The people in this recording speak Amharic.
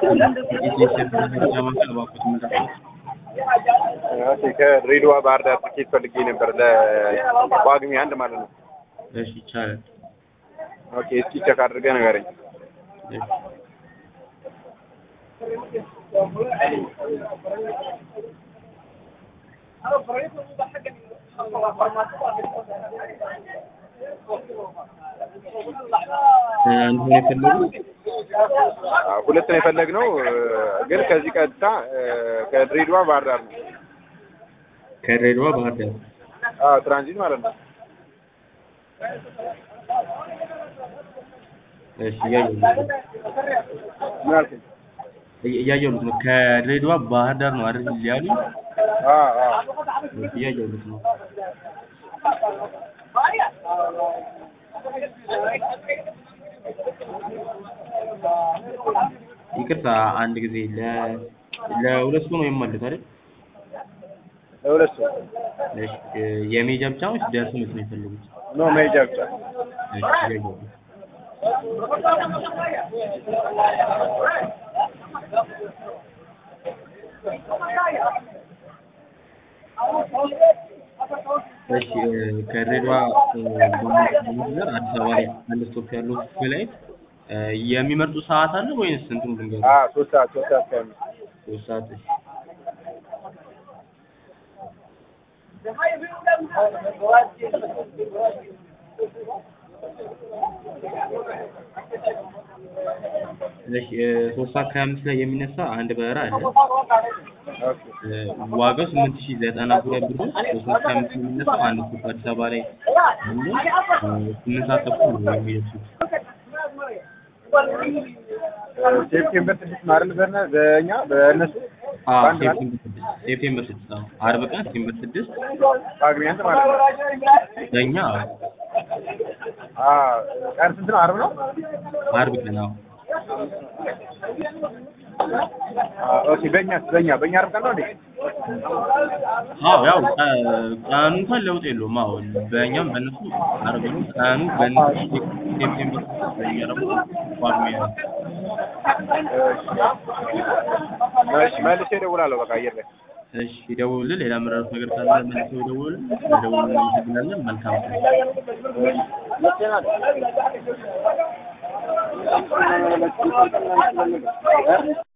የኢትዮጵያ መረጃ ማዕከል እባክዎት ምንድን ነው? ኦኬ ከድሬዳዋ ባህር ዳር ትኬት ፈልጌ ነበር ለጳጉሜ አንድ ማለት ነው። እሺ ይቻላል። ኦኬ እስኪ ቼክ አድርገህ ንገረኝ። እሺ አንድ ሆነ የፈለጉት አዎ፣ ሁለት ነው የፈለግነው ግን ከዚህ ቀጥታ ከድሬዳዋ ባህር ዳር ነው። ከድሬዳዋ ባህር ዳር አዎ ትራንዚት ማለት ነው። እሺ እያየሁት ነው። ምን አልከኝ? እያ- እያየሁት ነው። ከድሬዳዋ ባህር ዳር ነው አይደል ያሉኝ? አዎ አዎ እሺ እያየሁት ነው። ይቅርታ አንድ ጊዜ ለ ለሁለት ሰው ነው የማሉት አይደል? ለሁለት ሰው እሺ የሜጃ ብቻ ነው ወይስ ደርሶ መልስ ነው የፈለጉት? ኖ መሄጃ ብቻ። እሺ እያየሁት ነው። እሺ ከድሬዳዋ በመንገድ አዲስ አበባ ላይ አንድ ስቶፕ ያለው ፍላይት የሚመርጡ ሰዓት አለ ወይስ እንትኑ ልንገርህ? አዎ ሶስት ሰዓት ሶስት ሰዓት ከአምስት ሶስት ሰዓት እሺ። እሺ ሶስት ሰዓት ከሀያ አምስት ላይ የሚነሳ አንድ በረራ አለ። ኦኬ ዋጋው ስምንት ሺህ ዘጠና ሁለት ብር ነው። ሶስት ሰዓት ከሀያ አምስት የሚነሳው አንድ ስቶፕ አዲስ አበባ ላይ አለ። ስምንት ሰዓት ተኩል ነው የሚደርሱት። ሴፕቴምበር ስድስት ነው አይደል? በእነ- በእኛ በእነሱ አዎ በአንድ ማለት ሴፕቴምበር ስድስት ሴፕቴምበር ስድስት አዎ ዓርብ ቀን ሴፕቴምበር ስድስት ጳጉሜ አንድ ማለት ነው። በእኛ አዎ ቀን ስንት ነው? ዓርብ ነው? ዓርብ ቀን አዎ አዎ ኦኬ በእኛ በእኛ በእኛ ዓርብ ቀን ነው እንዴ? አዎ ያው ቀ- ቀኑ እንኳን ለውጥ የለውም። አዎ በእኛም በእነሱ ዓርብ ነው። ቀኑ በእነሱ ሴፕቴምበር ስድስት በእኛ ደግሞ ጳጉሜ ነው። እሺ መልሼ እደውላለሁ። በቃ አየር ላይ እሺ ይደውሉልን። ሌላ የምረዱት ነገር ካለ መልሰው ይደውሉልን። ይደውሉልን። እናመሰግናለን። መልካም ቀን።